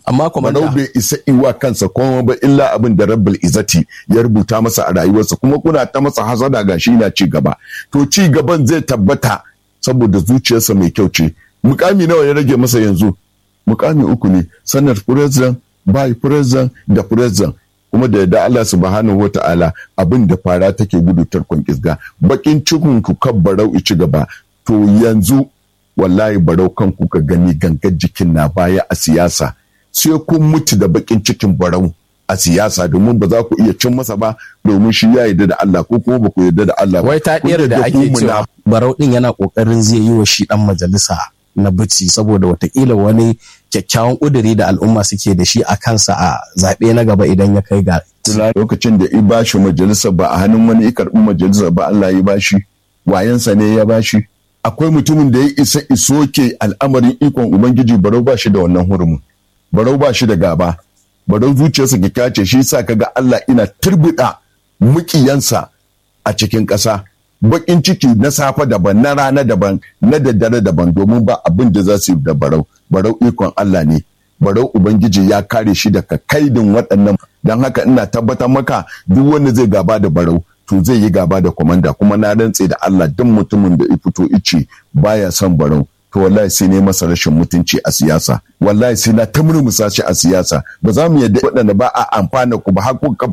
amma komanda barau bai isa iwa kansa kuma ba illa abin da rabbul izati ya rubuta masa a rayuwarsa kuma kuna ta masa hasada ga shi na ci gaba to ci gaban zai tabbata saboda zuciyarsa mai kyau ce mukami nawa ya rage masa yanzu mukami uku ne sanar president by president da president kuma da yadda Allah subhanahu wa ta'ala abin da fara take gudu tarkon kisga bakin cikin ku kan barau ci gaba to yanzu wallahi barau kan ku ka gani gangar jikin na baya a siyasa sai kun mutu da bakin cikin barau a siyasa domin ba za ku iya cin masa ba domin shi ya yarda da Allah ko kuma ba ku yarda da Allah ba wai ta Kun ɗiyar da yarda ake ku cewa barau ɗin yana ƙoƙarin zai yi wa shi ɗan majalisa na bici saboda watakila wani kyakkyawan ƙuduri da al'umma suke da shi a kansa a zaɓe na gaba idan ya kai ga muna- lokacin da i bashi majalisa ba a hannun wani i karɓi majalisa ba Allah ya bashi wayansa ne ya bashi akwai mutumin da ya isa isoke al'amarin ikon ubangiji barau ba shi da wannan hurumin barau ba shi da gaba barau zuciyarsa kika ce shi sa kaga Allah ina turbuɗa mukiyansa a cikin ƙasa bakin ciki na safe daban na rana daban na daddare daban domin ba abin da za su yi da barau barau ikon Allah ne barau ubangiji ya kare shi daga kaidin waɗannan don haka ina tabbatar maka duk wanda zai gaba da barau to zai yi gaba da kwamanda kuma na rantse da Allah duk mutumin da ya fito ice baya son barau to wallahi sai ne masa rashin mutunci a siyasa wallahi sai na ta murmusa shi a siyasa ba za mu yadda waɗanda ba a amfana ku ba har kun kafa